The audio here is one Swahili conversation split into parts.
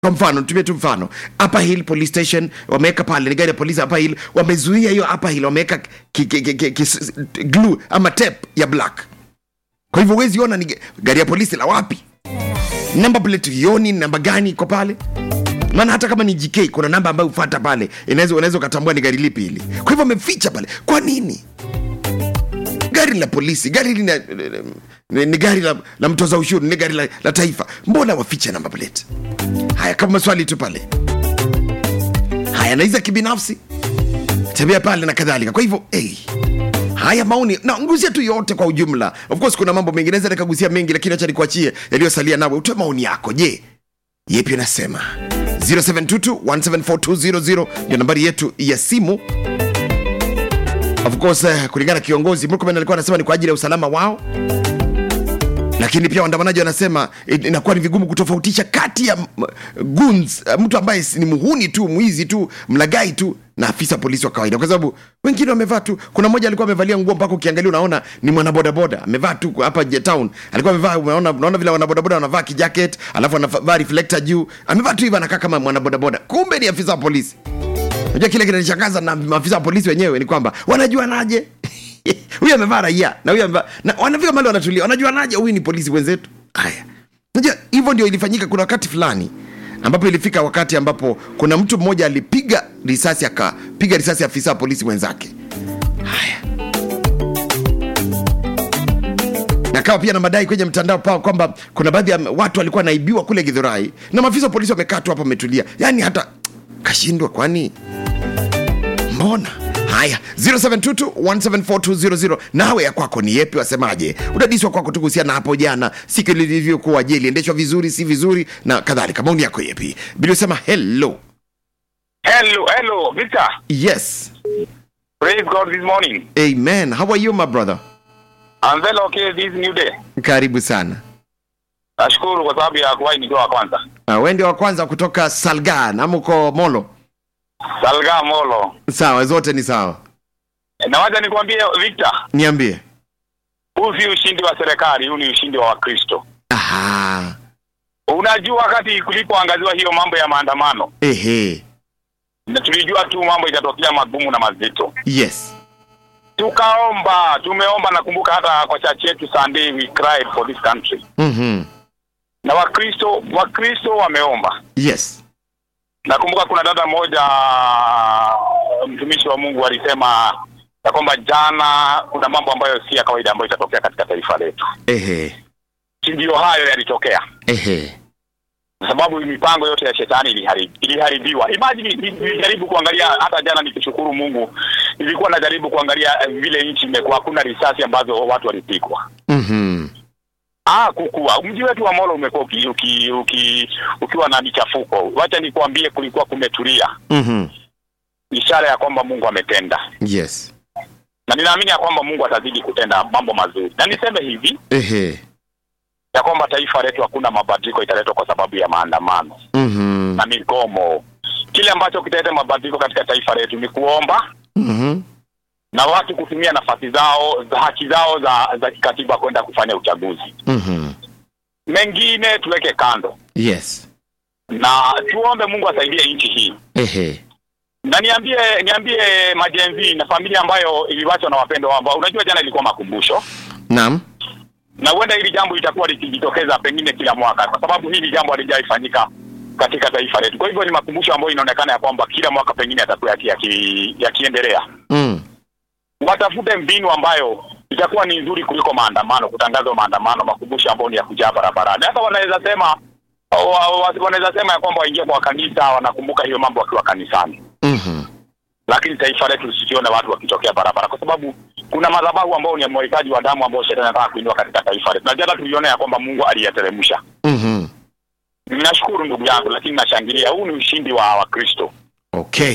kwa mfano tumie tu mfano Upper Hill police station wameweka pale ni gari ya polisi Upper Hill wamezuia hiyo Upper Hill wameweka ki- ki- ki- ki- ki- glue ama tape ya black kwa hivyo huwezi ona ni ga- gari ya polisi la wapi namba plate yoni namba gani iko pale maana hata kama ni GK kuna namba ambayo ufata pale inaweza unaweza ukatambua ni gari lipi hili kwa hivyo wameficha pale kwa nini gari la polisi gari hili ni, ni, ni gari la, la mtoza ushuru ni gari la, la taifa mbona wafiche namba plate haya kama maswali tu pale haya naiza kibinafsi tembea pale na kadhalika kwa hivyo hey, haya maoni na nguzia tu yote kwa ujumla of course kuna mambo mengi naweza nikagusia mengi lakini acha nikuachie yaliyosalia nawe utoe maoni yako je yepi unasema 0722174200 ndio nambari yetu ya simu of course eh, kulingana na kiongozi Murkomen alikuwa anasema ni kwa ajili ya usalama wao lakini pia waandamanaji wanasema eh, inakuwa ni vigumu kutofautisha kati ya mm, goons eh, mtu ambaye si- ni muhuni tu mwizi tu mlagai tu na afisa polisi wa kawaida kwa sababu wengine wamevaa tu kuna mmoja alikuwa amevalia nguo mpaka ukiangalia unaona ni mwanabodaboda amevaa tu hapa J- town alikuwa amevaa unaona, unaona vile wanabodaboda wanavaa kijacket alafu anavaa reflector juu amevaa tu hivyo anakaa kama mwanabodaboda kumbe ni afisa wa polisi unajua kile kinanishangaza na maafisa wa polisi wenyewe ni kwamba wanajuanaje huyu amevaa raia na huyu amevaa na wanafika mali wanatulia wanajuanaje huyu ni polisi wenzetu haya unajua hivyo ndio ilifanyika kuna wakati fulani ambapo ilifika wakati ambapo kuna mtu mmoja alipiga risasi akapiga risasi afisa wa polisi mwenzake haya na kawa pia na madai kwenye mtandao pao kwamba kuna baadhi ya watu walikuwa wanaibiwa kule gidhurai na maafisa wa polisi wamekaa tu hapo wametulia yaani hata kashindwa kwani mbona haya 0722174200 nawe ya kwako ni yepi wasemaje udadiswa kwako tu kuhusiana na hapo jana siku lilivyokuwa je iliendeshwa vizuri si vizuri na kadhalika maoni yako yepi biliosema hello Hello, hello, Victor. yes Praise God this morning. amen how are you my brother I'm very okay this new day. karibu sana Nashukuru kwa sababu ya kuwahi nikiwa wa kwanza. uh, we ndio wa kwanza kutoka salgan ama uko molo Salga Molo. sawa zote ni sawa Na wacha nikwambie Victor, niambie huu si ushindi wa serikali, huu ni ushindi wa Wakristo. aha Unajua wakati kulipoangaziwa hiyo mambo ya maandamano, ehe na tulijua tu mambo itatokea magumu na mazito. yes Tukaomba, tumeomba nakumbuka hata kwa church yetu Sunday we cried for this country. mm-hmm. Na Wakristo, Wakristo wameomba. yes nakumbuka kuna dada mmoja mtumishi wa Mungu alisema ya kwamba jana kuna mambo ambayo si ya kawaida ambayo itatokea katika taifa letu. ehe Si ndio hayo yalitokea, ehe kwa sababu mipango yote ya shetani iliharibi, iliharibiwa. Imagine ni- nilijaribu kuangalia hata jana, nikishukuru Mungu, nilikuwa najaribu kuangalia eh, vile nchi imekuwa, hakuna risasi ambazo watu walipigwa. mm-hmm. Ah, kukua mji wetu wa Molo umekuwa uki, uki, uki, ukiwa na michafuko. Wacha nikuambie, kulikuwa kumetulia, Mm-hmm. ishara ya kwamba Mungu ametenda. yes na ninaamini ya kwamba Mungu atazidi kutenda mambo mazuri, na niseme hivi ehe ya kwamba taifa letu hakuna mabadiliko italetwa kwa sababu ya maandamano mm-hmm. na migomo. Kile ambacho kitaleta mabadiliko katika taifa letu ni kuomba Mm-hmm. na watu kutumia nafasi zao za haki zao za za kikatiba kwenda kufanya uchaguzi. Mm-hmm. Mengine tuweke kando yes na tuombe Mungu asaidie nchi hii. ehe Na niambie niambie majenzi na familia ambayo iliwachwa na wapendwa wao, ambao unajua jana ilikuwa makumbusho naam na huenda hili jambo litakuwa likijitokeza pengine kila mwaka, kwa sababu hili jambo halijaifanyika katika taifa letu. Kwa hivyo ni makumbusho ambayo inaonekana ya kwamba kila mwaka pengine yatakuwa yaki- yaki- yakiendelea. mm. Watafute mbinu ambayo itakuwa ni nzuri kuliko maandamano, kutangazwa maandamano, makumbusho ambayo ni ya kujaa barabarani. Hata wanaweza sema wa- wa- wanaweza sema ya kwamba waingie kwa kanisa, wanakumbuka hiyo mambo wakiwa kanisani mm-hmm. lakini taifa letu lisione watu wakitokea barabara, kwa sababu kuna madhabahu ambao ni ya mwagikaji wa damu ambao shetani anataka kuinua katika taifa letu, na jana tuliona ya kwamba Mungu aliyateremsha. Mm-hmm. Ninashukuru ndugu yangu, lakini nashangilia, huu ni ushindi wa Wakristo. okay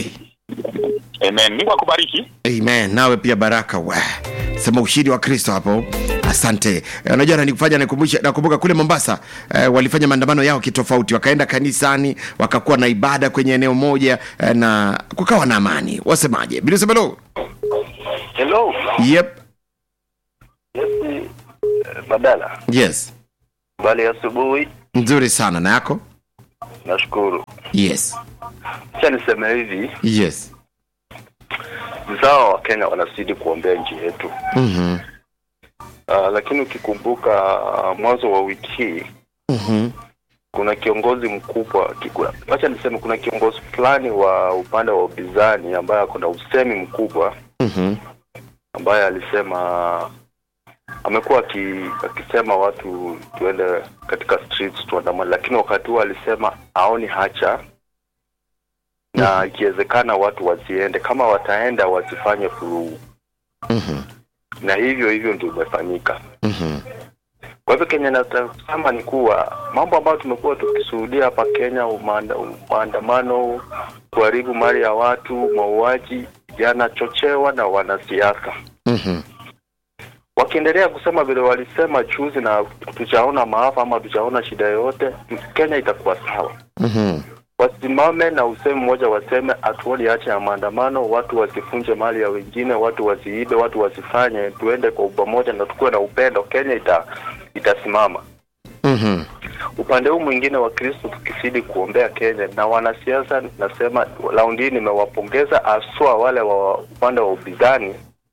Amen. Mungu akubariki. amen nawe pia baraka we sema ushindi wa kristo hapo asante Eh, unajua nanikufanya nikumbusha nakumbuka kule mombasa eh, walifanya maandamano yao kitofauti wakaenda kanisani wakakuwa na ibada kwenye eneo moja eh, na kukawa na amani wasemaje bilisemelo Hello. yep Yes, eh, Badala. yes Bali asubuhi. nzuri sana na yako Nashukuru. yes Acha niseme hivi, yes ni sawa Wakenya wanazidi kuombea nchi yetu. Mhm. Uh, lakini ukikumbuka uh, mwanzo wa wiki hii Mhm. kuna kiongozi mkubwa kikula. Acha niseme kuna kiongozi fulani wa upande wa upinzani ambaye ako na usemi mkubwa Mhm. ambaye alisema amekuwa aki- akisema watu tuende katika streets tuandamane, lakini wakati huo alisema aoni hacha na ikiwezekana watu wasiende, kama wataenda wasifanye furugu, Mhm. na hivyo hivyo ndio imefanyika. Mhm. Kwa hivyo Kenya nasema ni kuwa mambo ambayo tumekuwa tukishuhudia hapa Kenya, umanda- maandamano, kuharibu mali ya watu, mauaji, yanachochewa na wanasiasa Mhm. wakiendelea kusema vile walisema juzi na tuchaona maafa ama tuchaona shida yoyote, Kenya itakuwa sawa. Mhm. Wasimame na usemi mmoja, waseme hatuoni hacha ya maandamano, watu wasifunje mali ya wengine, watu wasiibe, watu wasifanye, tuende kwa pamoja na tukuwe na upendo, Kenya ita itasimama. Mhm. Upande huu mwingine wa Kristo tukizidi kuombea Kenya na wanasiasa, nasema raundi hii nimewapongeza haswa wale wa upande wa upinzani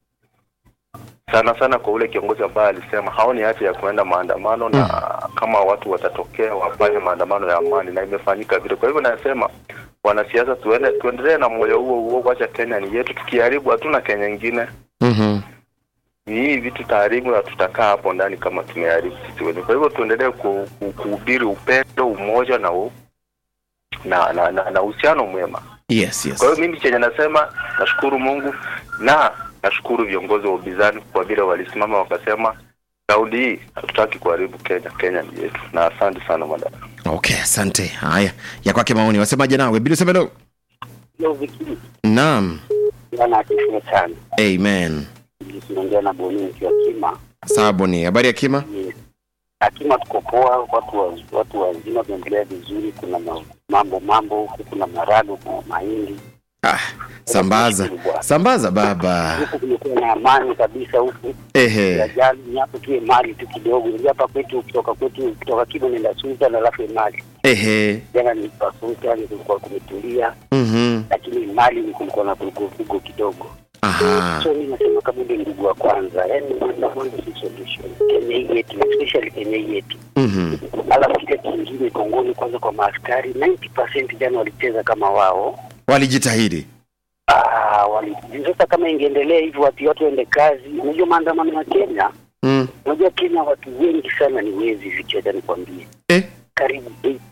sana sana kwa ule kiongozi ambaye alisema haoni haja ya kuenda maandamano na kama watu watatokea wafanye maandamano ya amani, na imefanyika vile. Kwa hivyo nasema wanasiasa, tuende tuendelee na moyo huo huo, wacha Kenya ni yetu. Tukiharibu hatuna Kenya ingine, Mhm. ni hii vitu taharibu na tutakaa hapo ndani kama tumeharibu sisi wenyewe. Kwa hivyo tuendelee ku- ku- kuhubiri upendo, umoja na u, na na na na uhusiano mwema. yes yes Kwa hiyo mimi chenye nasema nashukuru Mungu na nashukuru viongozi wa upinzani kwa vile walisimama wakasema raundi hii hatutaki kuharibu Kenya, Kenya ni yetu. Na asante sana madam. okay asante haya ya kwake maoni wasemaje nawe bila semelo Leo Viki naam bwana asifiwe sana. amen Tunaongea na Boni nikiwa Kima. saboni habari ya kima Yes. Akima tuko poa, watu wa, watu wazima tunaendelea vizuri. Kuna ma- mambo mambo huku, kuna marado, kuna mahindi ah, sambaza sambaza baba huku, kumekuwa na amani kabisa huku. ehe Ajali ni hapo tu mali tu kidogo, ndio hapa kwetu, kutoka kwetu kutoka Kima nenda Sultan alafu mali ehe jana ni kwa Sultan, kulikuwa kumetulia, Mhm. lakini mali ni kulikuwa na vurugu kidogo. aha So mimi nasema kama ule ndugu wa kwanza, yani maandamano si solution. Kenya hii yetu, especially Kenya hii yetu. Mhm. Alafu kile kingine Kongoni, kwanza kwa maaskari 90% jana walicheza kama wao. walijitahidi Ah, wali sasa kama ingeendelea hivyo watu watu waende kazi. Unajua maandamano ya Kenya, mm. unajua Kenya watu wengi sana ni wezi, vicheza nikwambie, eh? karibu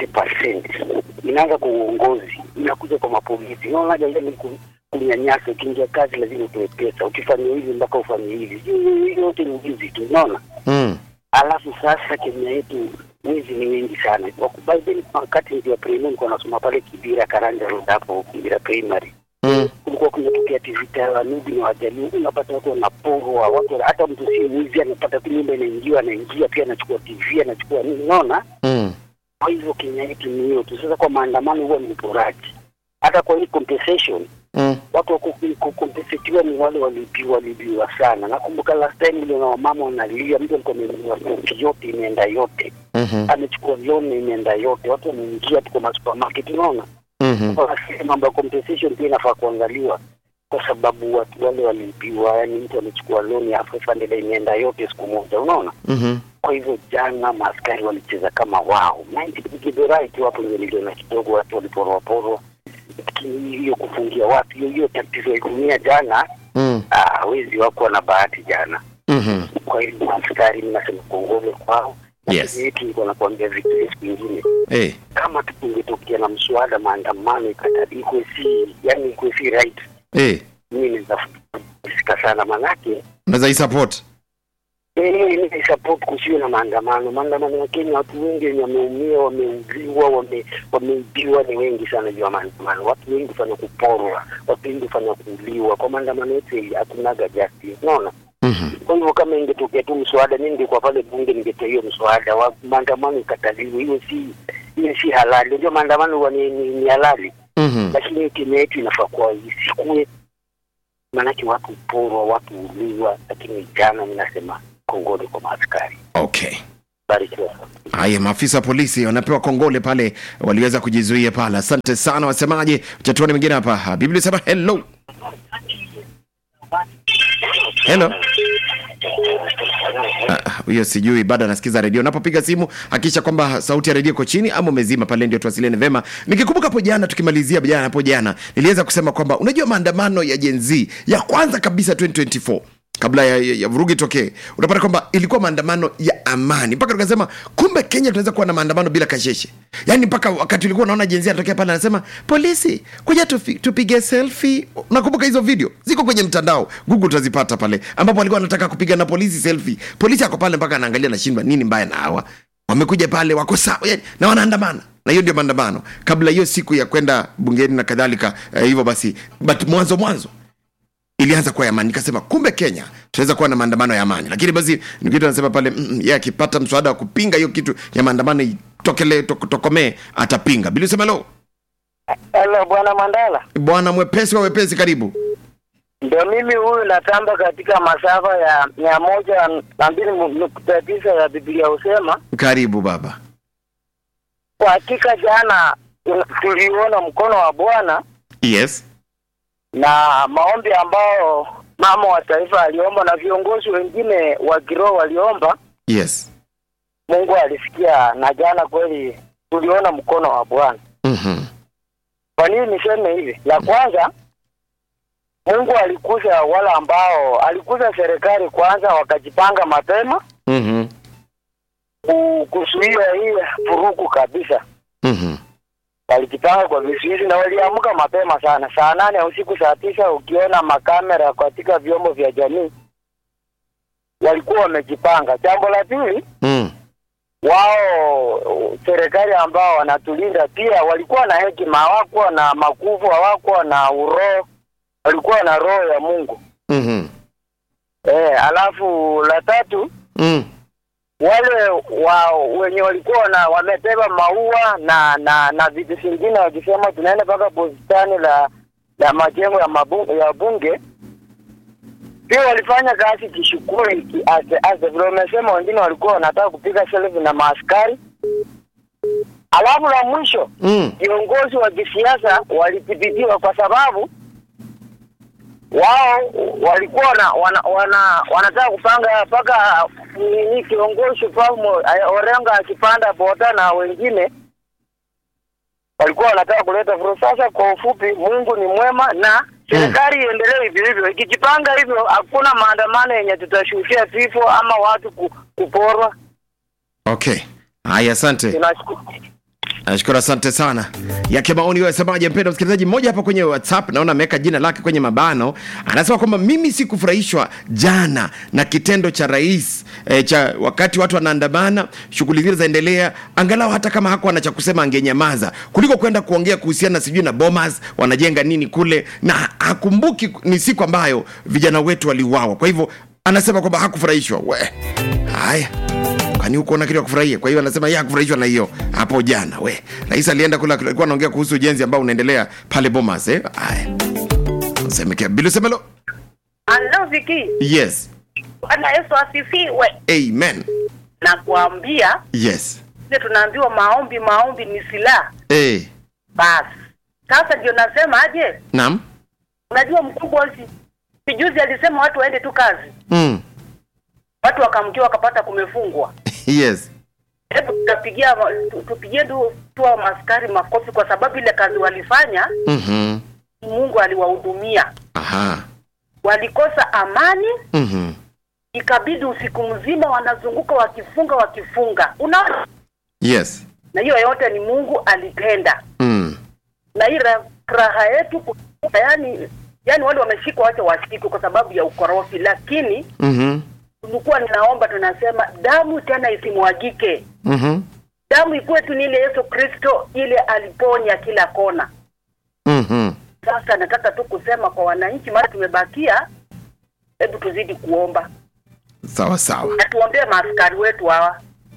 80% inaanza kwa uongozi, inakuja kwa mapolisi. Unaona ile ni ku- kunyanyasa. Ukiingia kazi lazima utoe pesa, ukifanya hivi mpaka ufanye hivi, hiyo hiyo yote ni wizi tu, unaona. mm. Alafu sasa Kenya yetu wizi ni wengi sana. Wakubali then wakati ndio primary nilikuwa nasoma pale Kibira Karanja Road hapo Kibira Primary. Mm. Kulikuwa kunatokea vita ya Wanubi na Wajaluo, unapata watu wanaporwa, watu hata mtu si mwizi anapata tu nyumba inaingiwa, anaingia pia anachukua TV anachukua nini, unaona? Mm. Kwa hivyo Kenya yetu ni hiyo tu. Sasa kwa maandamano huwa ni uporaji. Hata kwa hii compensation Mm. watu wa ku- kukompensetiwa ni wale walibiwa walibiwa sana. Nakumbuka last time ile na wamama wanalia, mtu alikuwa amenunua stoki yote imeenda yote, Mhm. amechukua loan imeenda yote, watu wameingia tu kwa masupermarket, unaona. Mhm. Sasa mambo ya compensation pia inafaa kuangaliwa kwa sababu watu wale waliibiwa, yani mtu amechukua loan ya 500 imeenda yote siku moja, unaona. Mhm. Kwa hivyo jana maaskari walicheza kama wao 90 right, hapo ndio niliona kidogo watu waliporwa porwa, lakini hiyo kufungia watu, hiyo hiyo tatizo ya dunia jana, Mm. ah, wezi wako na bahati jana. Mhm. Kwa hivyo maaskari, mnasema kongole kwao. Yes. Lakini yetu nilikuwa nakwambia vitu siku ingine Eh. kama tu kungetokea na mswada maandamano ikatadi ikwe si yani ikwe si right, Eh. mimi naweza fika sana manake unaweza isupport Eh, support kusiwe na maandamano. Maandamano ya Kenya, watu wengi wenye wameumia, wameuziwa, wame- wameibiwa ni wengi sana juu ya maandamano. Watu wengi fanya kuporwa, watu wengi fanya kuuliwa. Kwa maandamano yetu hii hakunaga justice, unaona. Mhm. Kwa hivyo kama ingetokea tu mswada, mimi ningekuwa pale bunge, ningetoa hiyo mswada wa maandamano ikataliwe. Hiyo si hiyo si halali. Unajua maandamano huwa ni, ni, ni halali, Mhm. lakini Kenya yetu inafaa kuwa isikue, maanake watu porwa, watu uliwa. Lakini jana, mimi nasema kongole kwa maaskari. okay barikiwa. Haya, maafisa wa polisi wanapewa kongole pale, waliweza kujizuia pale. Asante sana. Wasemaje? Chatuani mwingine hapa. Biblia sema hello hello. Ah, huyo sijui bado anasikiza redio. Unapopiga simu hakikisha kwamba sauti ya redio iko chini ama umezima pale, ndio tuwasiliane vema. Nikikumbuka hapo jana, tukimalizia jana hapo jana, niliweza kusema kwamba unajua maandamano ya Gen Z ya kwanza kabisa 2024 kabla ya, ya, ya vurugi tokee, unapata kwamba ilikuwa maandamano ya amani, mpaka tukasema kumbe Kenya tunaweza kuwa na maandamano bila kasheshe. Yani mpaka wakati ulikuwa unaona jenzi anatokea pale anasema polisi, kuja tufi, tupige selfie. Nakumbuka hizo video ziko kwenye mtandao, Google utazipata pale, ambapo alikuwa anataka kupiga na polisi selfie. Polisi ako pale mpaka anaangalia, nashindwa nini mbaya na hawa wamekuja pale, wako sawa yani, na wanaandamana na hiyo ndio maandamano kabla hiyo siku ya kwenda bungeni na kadhalika. Eh, hivyo basi, but mwanzo mwanzo ilianza kuwa ya amani. Nikasema kumbe Kenya tunaweza kuwa na maandamano ya amani, lakini basi nikitu anasema pale mm, yeye akipata mswada wa kupinga hiyo kitu ya maandamano itokele tok, tokomee atapinga. Bili sema lo, Hello bwana Mandala, bwana mwepesi wa wepesi, karibu. ndio mimi huyu natamba katika masafa ya mia moja na mbili nukta tisa ya Biblia husema Karibu baba. kwa hakika jana tuliona mkono wa Bwana Yes. na maombi ambao mama wa taifa aliomba na viongozi wengine wa kiroho waliomba, Yes. Mungu alisikia, na jana kweli tuliona mkono wa Bwana. Mhm. Kwa nini niseme hivi? La kwanza, Mungu alikuza wale ambao alikuza serikali kwanza, wakajipanga mapema Mhm. ku- kuzuia hii vurugu kabisa. Mhm. Walijipanga kwa vizuizi na waliamka mapema sana, saa nane ya usiku, saa tisa, ukiona makamera katika vyombo vya jamii walikuwa wamejipanga. Jambo la pili, Mm. wao serikali ambao wanatulinda pia walikuwa na hekima, hawakuwa na makuvu, hawakuwa na uroho, walikuwa na roho ya Mungu. Mhm. Eh, alafu la tatu Mm. wale wa wenye walikuwa na wamebeba maua na na na vitu vingine wakisema tunaenda mpaka bustani la la majengo ya mabunge, ya bunge pia walifanya kazi kishukuri ki- ase ase vile wamesema, wengine walikuwa wanataka kupiga selfie na maaskari. Alafu la mwisho Mm. viongozi wa kisiasa walithibitiwa kwa sababu wao walikuwa na, wana, wana, wanataka kupanga mpaka nini kiongozi Palmo Orengo akipanda boda na wengine walikuwa wanataka kuleta vurugu. Sasa kwa ufupi, Mungu ni mwema na serikali iendelee hivyo hivyo, ikijipanga hivyo, hakuna maandamano yenye tutashuhudia vifo ama watu ku, kuporwa. Okay. Haya, asante. Tunashukuru. Nashukuru, asante sana. Yake maoni wewe semaje, mpendwa msikilizaji mmoja hapa kwenye WhatsApp, naona ameweka jina lake kwenye mabano, anasema kwamba mimi sikufurahishwa jana na kitendo cha rais e, cha wakati watu wanaandamana, shughuli zile zaendelea, angalau hata kama hakuwa na cha kusema angenyamaza kuliko kwenda kuongea kuhusiana sijui na Bomas wanajenga nini kule, na hakumbuki ni siku ambayo vijana wetu waliuawa. Kwa hivyo anasema kwamba hakufurahishwa. We, haya kwani huko na kitu ya kufurahia. Kwa hiyo anasema yeye hakufurahishwa na hiyo hapo jana. We, rais alienda kula, alikuwa anaongea kuhusu ujenzi ambao unaendelea pale Bomas eh. Haya, semekea bila semelo. Halo Viki, Yes, Bwana Yesu asifiwe. amen. Na kuambia Yes, sisi tunaambiwa maombi, maombi ni silaha. eh, Basi sasa ndio nasema aje, naam, unajua mkubwa si sijuzi alisema watu waende tu kazi, mm. watu wakamkia wakapata kumefungwa. yes, Hebu tutapigia tu- tupigie tu tu wa maskari makofi kwa sababu ile kazi walifanya, mhm, Mungu aliwahudumia. aha, Walikosa amani, mhm, ikabidi usiku mzima wanazunguka wakifunga wakifunga, unaona, yes, na hiyo yote ni Mungu alitenda. mm. na hii ra- raha yetu ku- yani yani wale wameshikwa wacha washikwe kwa sababu ya ukorofi, lakini mhm, tulikuwa ninaomba tunasema damu tena isimwagike, mhm, damu ikuwe tu ni ile Yesu Kristo ile aliponya kila kona. mhm, Sasa nataka tu kusema kwa wananchi, mara tumebakia, hebu tuzidi kuomba sawa sawa, na tuombee maaskari wetu hawa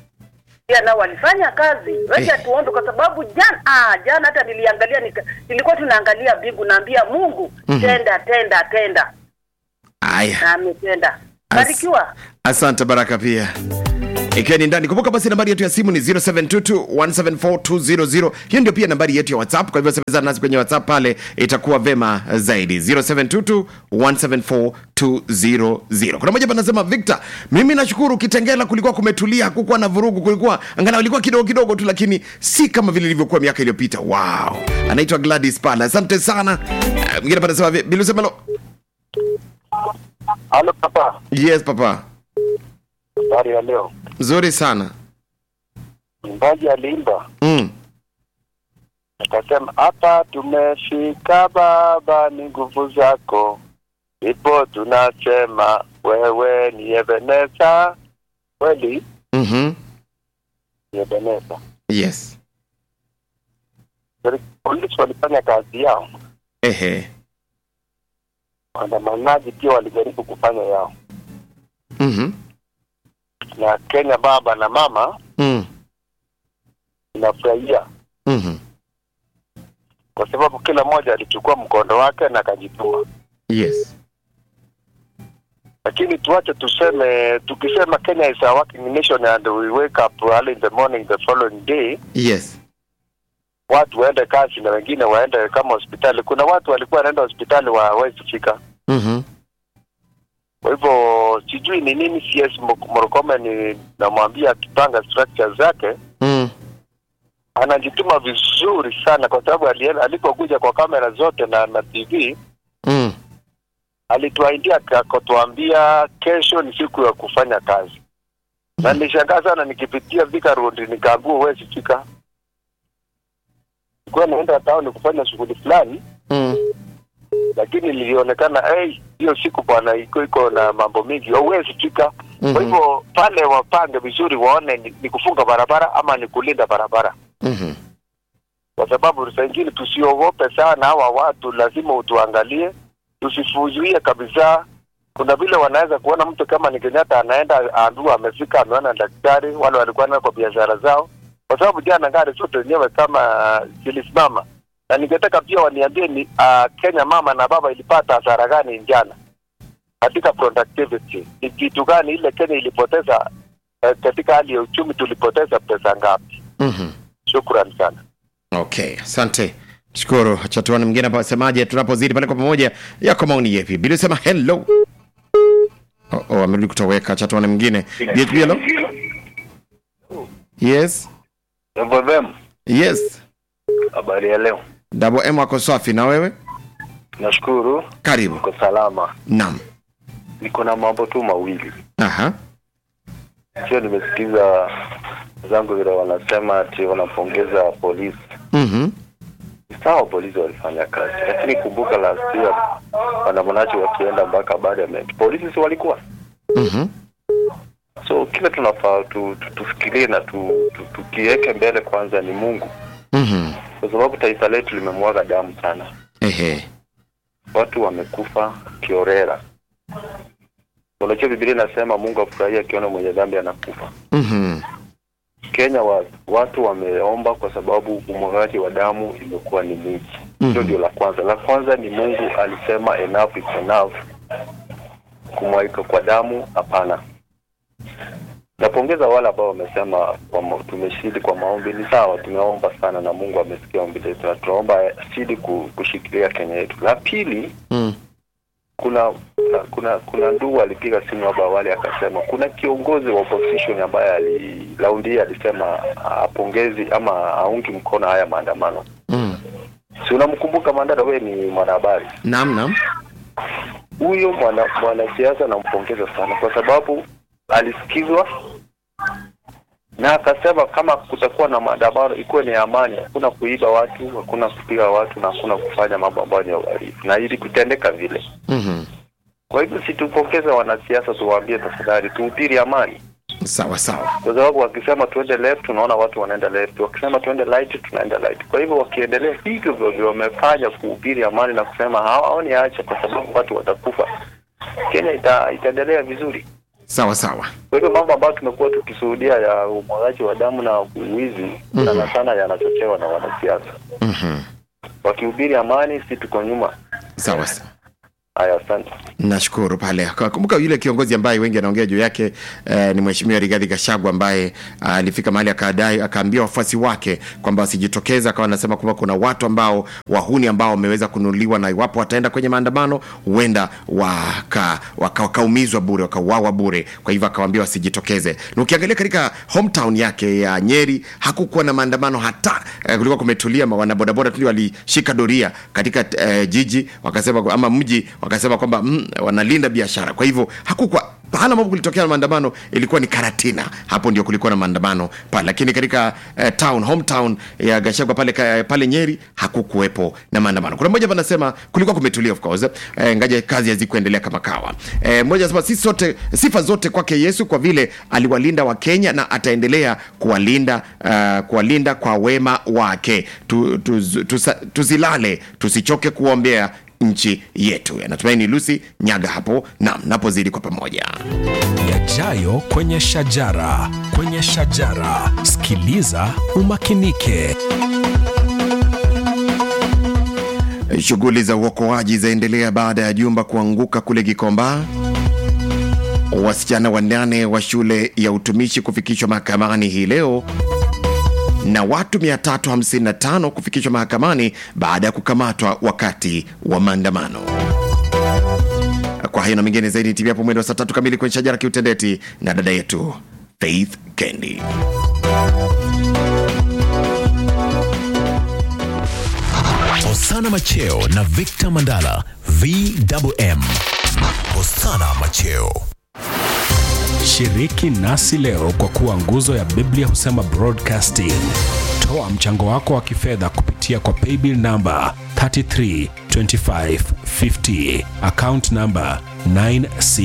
pia nao walifanya kazi. Wacha Eh. tuombe kwa sababu jana ah, jana hata niliangalia nika, nilikuwa tunaangalia mbingu, naambia Mungu Mhm. tenda tenda tenda, haya. na ametenda. As- Barikiwa. Asante Baraka pia ikiwa ni ndani kumbuka basi nambari yetu ya simu ni 0722174200 hiyo ndio pia nambari yetu ya whatsapp kwa hivyo semezana nasi kwenye whatsapp pale itakuwa vema zaidi 0722174200 kuna moja panasema victor mimi nashukuru kitengela kulikuwa kumetulia hakukuwa na vurugu kulikuwa angalau ilikuwa kidogo kidogo tu lakini si kama vile ilivyokuwa miaka iliyopita wow anaitwa gladys pale asante sana Eh, mwingine panasema vi- bilusemelo Halo papa, yes papa habari ya leo. nzuri sana Mwimbaji aliimba mm. akasema, hapa tumefika Baba, ni nguvu zako, ipo tunasema wewe ni Ebeneza. Kweli mm-hmm. ni Ebeneza. yes Polisi walifanya kazi yao, ehe waandamanaji pia walijaribu kufanya yao, mm-hmm. na Kenya baba na mama mm. inafurahia mm-hmm. kwa sababu kila mmoja alichukua mkondo wake na akajituma. yes lakini tuache tuseme tukisema Kenya is a working nation and we wake up early in the morning the following day yes watu waende kazi na wengine waende kama hospitali kuna watu walikuwa wanaenda hospitali hawawezi fika mm-hmm. kwa hivyo sijui ni nini CS Mok- Murkomen ni namwambia akipanga structure zake mm. anajituma vizuri sana kwa sababu alienda- alipokuja kwa kamera zote na na TV mm. alituahidia akatuambia kesho ni siku ya kufanya kazi na nilishangaa sana nikipitia Thika Road nikaambiwa huwezi fika nilikuwa naenda town kufanya shughuli fulani mm. lakini lilionekana hey, hiyo siku bwana iko iko na mambo mengi huwezi fika Mhm. kwa hivyo pale wapange vizuri waone ni, ni kufunga barabara ama ni kulinda barabara mm-hmm. kwa sababu saa ingine tusiogope sana hawa watu lazima utuangalie tusifuzuie kabisa kuna vile wanaweza kuona mtu kama ni Kenyatta anaenda aambiwa amefika ameona daktari wale walikuwa nao kwa biashara zao kwa sababu jana gari zote zenyewe kama zilisimama na ningetaka pia waniambie ni uh, Kenya mama na baba ilipata hasara gani jana katika productivity ni kitu gani ile Kenya ilipoteza uh, katika hali ya uchumi tulipoteza pesa ngapi mm-hmm. shukran sana okay asante shukuru chatuani mwingine hapa asemaje tunapozidi pale kwa pamoja yako maoni yepi bili sema hello oh, oh, amerudi kutoweka chatuani mwingine BHB hello yes FFM, yes habari ya leo. double m wako safi na wewe Nashukuru karibu uko salama. naam Niko na mambo tu mawili, aha sio nimesikiza zangu vile wanasema ati wanapongeza polisi. mm-hmm. Sawa, polisi walifanya kazi, lakini kumbuka last year waandamanaji wakienda mpaka parliament, polisi si walikuwa Mm-hmm. so kile tunafaa tu, tu, tufikirie na tu, tu, tukiweke mbele kwanza ni Mungu, Mm-hmm. kwa sababu taifa letu limemwaga damu sana, ehe watu wamekufa kiorera. Unajua Biblia inasema Mungu afurahia akiona mwenye dhambi anakufa. mm-hmm. Kenya wa, watu wameomba kwa sababu umwagaji wa damu imekuwa ni mwingi. Hilo Mhm. ndio la kwanza. La kwanza ni Mungu alisema enough is enough, kumwagika kwa damu hapana. Napongeza wale ambao wamesema kwamba tumeshidi kwa maombi. Ni sawa, tumeomba sana na Mungu amesikia ombi letu, na tunaomba shidi ku- kushikilia Kenya yetu. La pili, mm. kuna kuna kuna, kuna ndugu alipiga simu hapa awali akasema kuna kiongozi wa opposition ambaye ali raundi hii alisema apongezi ama aungi mkono haya maandamano. mm. Si unamkumbuka Mandela? Wewe ni mwanahabari. naam naam Huyo mwana mwanasiasa nampongeza sana kwa sababu alisikizwa na akasema kama kutakuwa na maandamano ikuwe ni amani, hakuna kuiba watu, hakuna kupiga watu na hakuna kufanya mambo ambayo ni ya uhalifu, na ili kutendeka vile mm-hmm. Kwa hivyo situpongeze wanasiasa, tuwaambie tafadhali, tuhubiri amani, sawa sawa kwa sababu wakisema tuende left, tunaona watu wanaenda left, wakisema tuende right, tunaenda right. Kwa hivyo wakiendelea hivyo vile wamefanya kuhubiri amani na kusema hawaoni acha, kwa sababu watu watakufa, Kenya ita, itaendelea vizuri. sawa sawa Kwa hivyo mambo ambayo tumekuwa tukishuhudia ya umwagaji wa damu na wizi Mhm. sana sana yanachochewa na wanasiasa. mm-hmm. Wakihubiri amani, si tuko nyuma. sawa sawa Haya, asante. nashukuru pale kumbuka yule kiongozi ambaye wengi anaongea juu yake eh, ni mheshimiwa rigadhi gashagwa ambaye ah, alifika mahali akadai akaambia wafuasi wake kwamba wasijitokeze akawa anasema kwamba kuna watu ambao wahuni ambao wameweza kununuliwa na iwapo wataenda kwenye maandamano huenda waka- waka- wakaumizwa bure wakauawa bure kwa hivyo akawambia wasijitokeze na ukiangalia katika hometown yake ya nyeri hakukuwa na maandamano hata eh, kulikuwa kumetulia ma- wanabodaboda tu ndio walishika doria katika eh, jiji wakasema ama mji wakasema kwamba mm, wanalinda biashara kwa hivyo hakukuwa pahala ambapo kulitokea maandamano ilikuwa ni karatina hapo ndio kulikuwa na maandamano pale lakini katika eh, town hometown ya gashagwa pale, ka- pale nyeri hakukuwepo na maandamano kuna mmoja hapa anasema kulikuwa kumetulia of course eh, ngaja kazi hazikuendelea kama kawa eh, mmoja anasema sisi sote sifa zote kwake yesu kwa vile aliwalinda wa kenya na ataendelea kuwalinda uh, kuwalinda kwa wema wake tu, tu, tusa, tusilale tusichoke kuombea nchi yetu natumaini lucy nyaga hapo nam napozidi kwa pamoja yajayo kwenye shajara kwenye shajara sikiliza umakinike Shughuli za uokoaji zaendelea baada ya jumba kuanguka kule Gikomba. Wasichana wanane wa shule ya utumishi kufikishwa mahakamani hii leo na watu 355 kufikishwa mahakamani baada ya kukamatwa wakati wa maandamano. Kwa hayo na mengine zaidi, TV hapo mwendo wa saa tatu kamili kwenye shajara kiutendeti na dada yetu Faith Kendi. hosana macheo na victor mandala vwm hosana macheo shiriki nasi leo kwa kuwa nguzo ya biblia husema broadcasting toa mchango wako wa kifedha kupitia kwa paybill namba 332550 account namba 9